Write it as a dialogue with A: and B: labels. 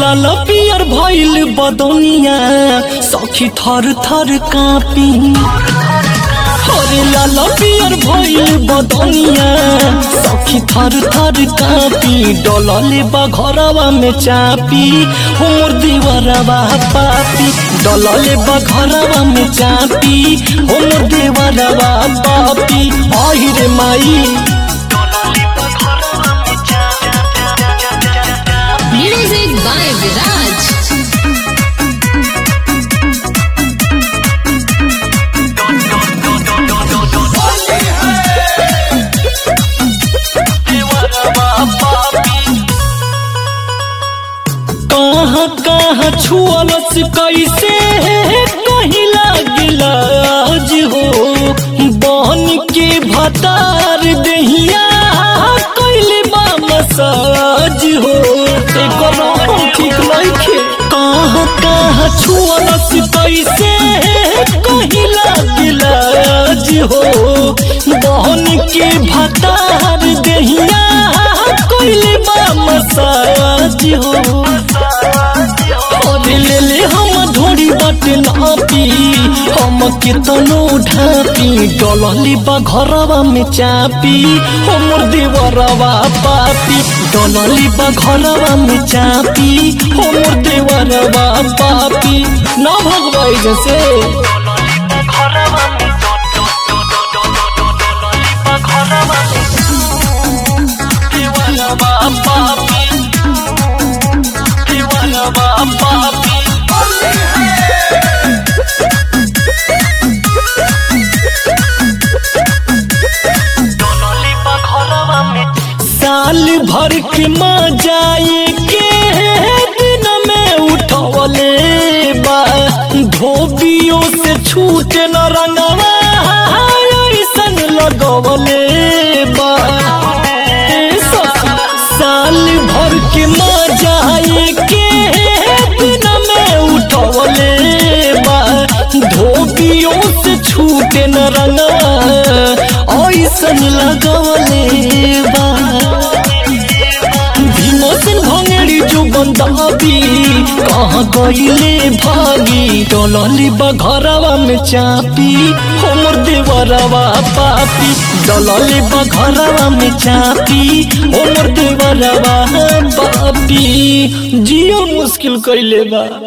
A: लाल पियर भइल बदनिया सखी थर थर कापी अरे लाल पियर भइल बदनिया सखी थर थर कापी डलले बा घरवा में चापी हो मोर दीवारवा पापी डलले बा घरवा में चापी हो मोर दीवारवा पापी आई रे माई
B: Music by Viraj.
A: कहाँ कहाँ छुअलस कैसे कहीं लागिला आज हो बहन के भतार दहिया कैले बा मसाज हो एकर रंग ठीक नइखे कहाँ कहाँ छुअलस कैसे कहीं लागिला आज हो बहन के भतार दहिया कैले बा मसाज हो ले ले हम धोड़ी बाटे नापी हम केतनो ढापी डलली बा घरवा में चापी हमर देवरवा पापी डलली बा घरवा में चापी हमर देवरवा पापी ना भगवाई जैसे देवरवा पापी देवरवा पापी साल भर के मजाए के दिन में उठवले बा धोबियों से छूट न रंगवा ऐसन लगवले बा ए सखी, साल भर के मजाए के दिन में उठवले बा धोबियों से छूट न रंगवा ऐसन लगवले बा भीमसेन भंगेरी जो बंदाबी कहाँ गईले भागी डलली बा घरवा में चापी हमर देवरवा पापी डलली बा घरवा में चापी हमर देवरवा पापी जियो मुश्किल कइले बा